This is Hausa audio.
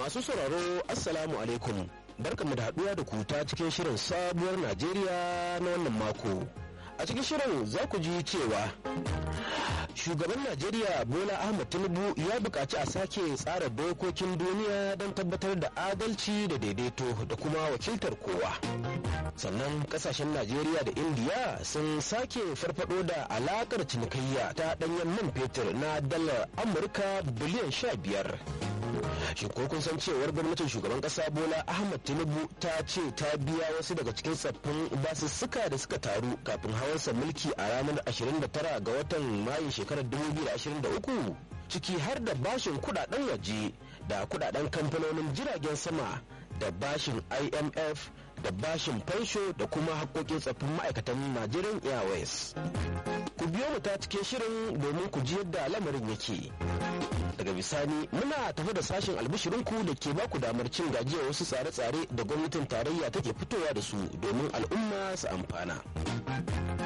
Masu sauraro Assalamu alaikum. Barkamu da haɗuwa da ku ta cikin shirin sabuwar Najeriya na wannan mako. A cikin shirin za ku ji cewa shugaban Najeriya Bola Ahmed Tinubu ya buƙaci a sake tsara dokokin duniya don tabbatar da adalci da daidaito da kuma wakiltar kowa. Sannan kasashen Najeriya da Indiya sun sake farfado da alakar cinikayya ta ɗanyen man fetur na dalar Amurka biliyan sha biyar. shin ko kun san cewar gwamnatin shugaban kasa bola ahmad tinubu ta ce ta biya wasu daga cikin tsaffin basussuka da suka taru kafin hawansa mulki a ranar 29 ga watan mayu shekarar 2023 ciki har da bashin kudaden waje da kudaden kamfanonin jiragen sama da bashin imf da bashin fansho da kuma haƙoƙin tsaffin ma'aikatan nigerian airways ku biyo mu ta cikin shirin domin ku ji yadda lamarin yake daga bisani muna tafi da sashen albishirinku da ke baku damar cin gajiyar wasu tsare-tsare da gwamnatin tarayya take fitowa da su domin al'umma su amfana